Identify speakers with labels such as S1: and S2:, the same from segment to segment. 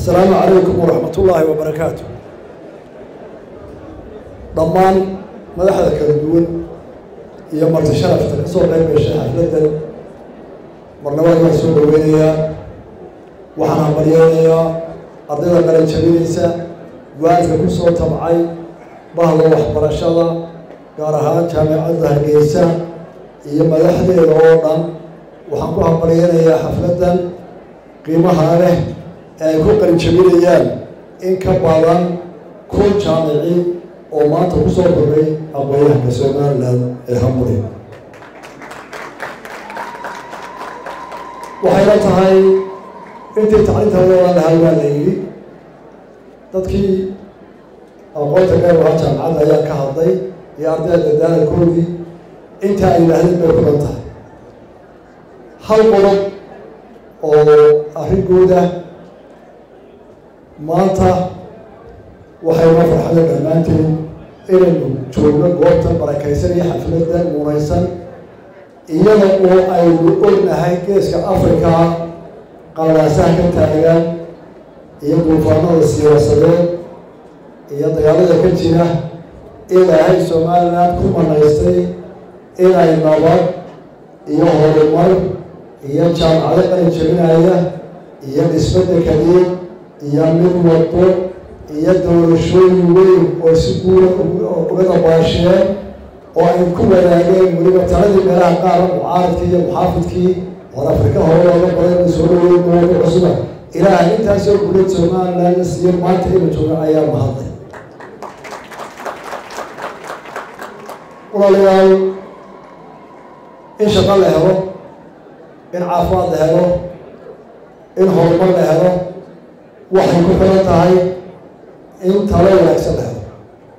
S1: asalaamu calaykum waraxmat ullaahi wabarakaatu dhammaan madaxda kala duwan iyo marti sharafta ka soo qayb gashay xafladdan marnabada waan soo dhaweynayaa waxaan hambaryeynayaa ardayda qalin jabinaysa waalidka ku soo tabcay bahda waxbarashada gaar ahaan jaamicadda hargeysa iyo madaxdeeda oo dhan waxaan ku hambaryeynayaa xafladdan qiimaha leh ee ay ku qalin jabinayaan in ka badan kun jaamici oo maanta ku soo kordhay aqoonyahanka somalilan ee hamburi waxayna tahay intii tacliinta wadan lahay waa la yidhi dadkii aqoonta gaar ahaa jaamacadda ayaa ka hadlay iyo ardayda dadaalkoodii inta ay yidhaahdeen bay ku dhan tahay hal qodob oo arrinkooda maanta waxayna farxada dhammaanteen inaynu joogno goobta barakaysan iyo xafladda muunaysan iyada oo aynu ognahay geeska africa qalalaasaha ka taagan iyo duufaanada siyaasadeed iyo dagaalada ka jira ilaahay somalilan ku manaystay inay nabad iyo horumar iyo jaamacado qalin jabinaya iyo dhisbadda kaliya iyo mid wado iyo doorashooyin weyn oo si guura uga dabaasheen oo ay ku wadaageen weliba taladii meelaha qaara mucaaradkii iyo muxaafidkii oon afrika hore looga badan soo dhaweyn mooga cusuba ilaahay intaasoo gulad somalilan siiyo maanta ina jooga ayaa mahadlay walaalayaal in shaqo la helo in caafimaad la helo in horumar la helo waxay ku xiran tahay in talo wanaagsan la helo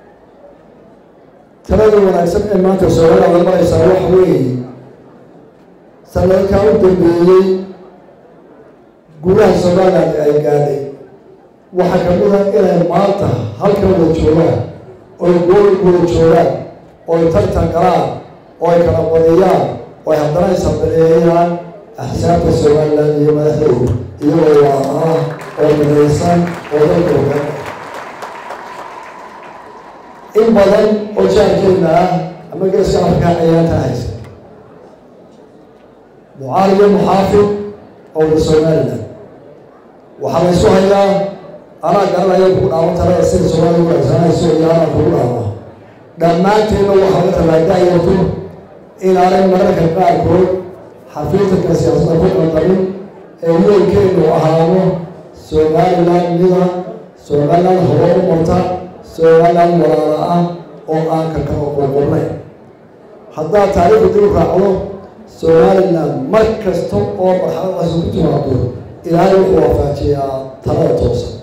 S1: talada wanaagsan ee maanta soomaalida maraysaa waxa weeye sanadkaa u dambeeyey gudaha somaliland ay gaadhay waxaa kamid a inay maanta halkan wada joogaan oy gooli wada joogaan ooy tartan galaan oo ay kala badiyaan oo ay haddana ishambaneeyaan axsaabta somaliland iyo madaxdooda iyagoo waaaa oo midaysan oo dalka ogaan in badan oo jaarkeena ah ama geeska afrika ayaanta haysa mucaali iyo muxaafid oo wada somaliland waxaa laysu hayaa anaa garanaya kugu dhaawan talada sida soomaalida uasanayso iyo anaa kugu dhaama dhammaanteedna waxaa la talaadaayarto inaanay mararka qaarkood xafiidtanka siyaasadda ku qaldamin ee weelkeenu ahaado somaliland mida somaliland hore u marta somaliland walaala ah oo aan ka kala qoqornay haddaad taariikhda dib u raacdo somaliland mar kasta oo marxaladaasi ku timaado ilaahay wuxuu waafajiyaa talada toosan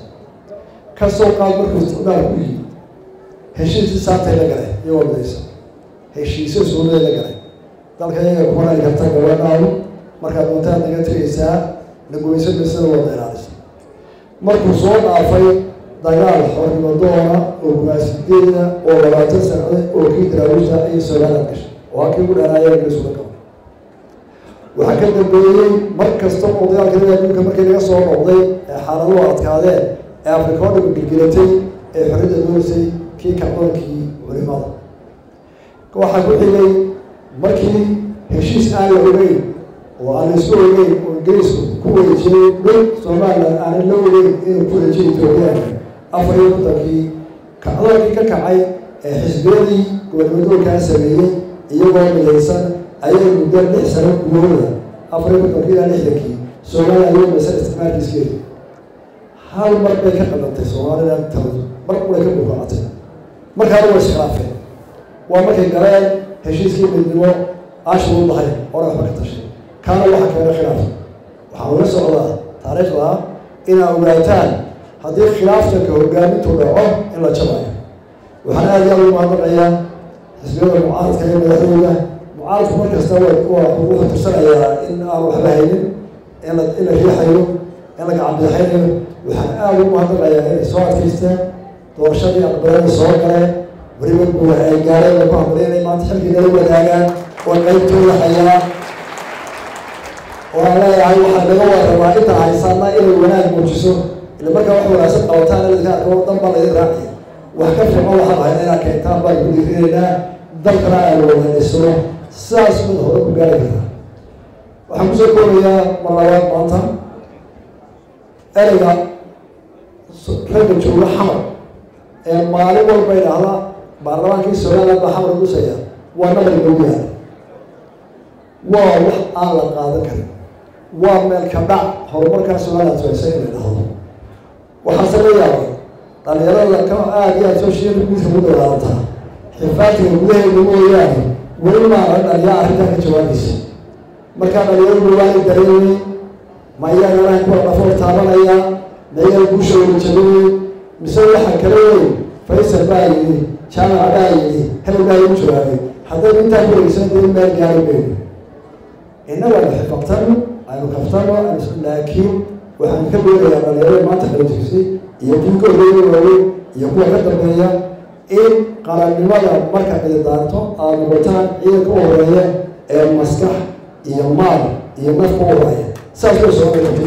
S1: kasoo qaad markuu isticmaal ku yimid heshiisii saantay la galay iyagoo midaysa heshiisyo suunaday la galay dalka iyaga kumanay karta gabadhaadu markaad doontaad naga tegaysaa nagoyso bisada wada ilaalisa markuu soo dhaafay dagaal xornimo doona oo gumaasideeda oo labaatan sacde oo kii daraawiishta iyo somaliland gashay oo halkii ugu dheeraaya ingiriisula gabo waxaa ka dambeeyey mar kasta oo dagaalka adduunka markii laga soo noqday ee xaaladuhu adkaadeen ee afrika oo dhama gelgelatay ee xorriyadda doonaysay kii kacdoonkii culimada waxaa ku xigay markii heshiis aan la ogeyn oo aan la isku ogeyn oo ingiriisku ku wareejiyey dhul somaliland aanan la ogeyn inuu ku wareejiya ethoobiyaanka afar iyo kontonkii kacdoonkii ka kacay ee xisbiyadii gobolnimadoolkaa sameeyey iyagoo midaysan ayay muddo lix sano gudahooda afar iyo kontonkii ilaa lixdankii somaliland ayuu maysan isticmaalkiiskeeda hal mar bay ka qadantay somaliland taladu mar ulay ka buuqacatay markaana way iskhilaafeen waa markay galeen heshiiskii midnimo ashuu lahayn oona waxba ka tashay kaana waxaa keena khilaaf waxaa laga socdaa taariikhda inaa ogaataan haddii khilaaftanka hogaamintu dhaco in la jabayo waxaan aada iyo aada u mahadnaqayaa xisbiyada mucaaradka iyo madaxdooda mucaaradku mar kasta wuxuu tirsanayaa in aan waxba haynin in la in la riixayo in la gacanbidixaynayo waxaan aada u mahadnaqayaa inay soo adkaysteen doorashadii aqbalada soo galeen weliba guur ay gaareen laku hambalya inay maanta xilkii nala wadaagaan oo qaybtooda hayaan oo aan leeyahay waxaa naga warrabaa intaan haysanna inay wanaag muujiso ila markaa wax wanaagsan qabataan ladinka arko dan baa laydin raaciya wax ka fiican waxaa lahayd inaad keentaan baan ku diirinaynaa dalkana aanu wada dhisno sidaas mid hore ku gaari kartaa waxaan kusoo koobayaa mar labaad maanta ereyga ragga jooga xamar ee maalin walba idhaahda baarlamaankii somaliland baa xamar dusaya waa nabar loogu yaala waa wax aan la qaadan karin waa meel ka dhac horumarkaa somaliland soceysa in la dhahdo waxaase la yaabay dhalinyarada ka aada iyo aada social media ku dagaalantaa xifaadka gudaheeda mooyaane weli maana dhaliyaa arrintaa ka jawaabaysa markaa dhalinyaradu waana dareemay ma iyagana kuwa dhafoor taabanaya ma iyaga guusha wada jabinay mise waxa kale wey faysal baa yidhi jaamac baa yidhi hebel baa igu jawaabay haddaynu intaa ku wareegsan dee meel gaari mayno innaga aynu xifabtano aynu kaftano laakiin waxaan ka doonayaa dhalinyarada maanta kala jirsay iyo kuwa ka horeeya waaweyn iyo kuwa ka dambeeya in qarannimada marka ciidaanto aada noqotaan ciidanka u horeeya ee maskax iyo maal iyo naf ku horeeya saas way soo dhigtay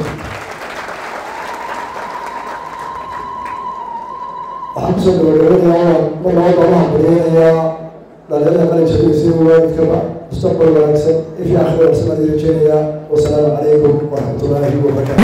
S1: waxaan kusoo gabagabanayaa mar laba doomaha bariyanayaa dhalinyarada qalin jabiyay waalidkaba mustaqbal wanaagsan ifii akhir wanaagsan baan idin rajeynayaa wasalaamu calaykum waraxmatullaahi wabarakaatu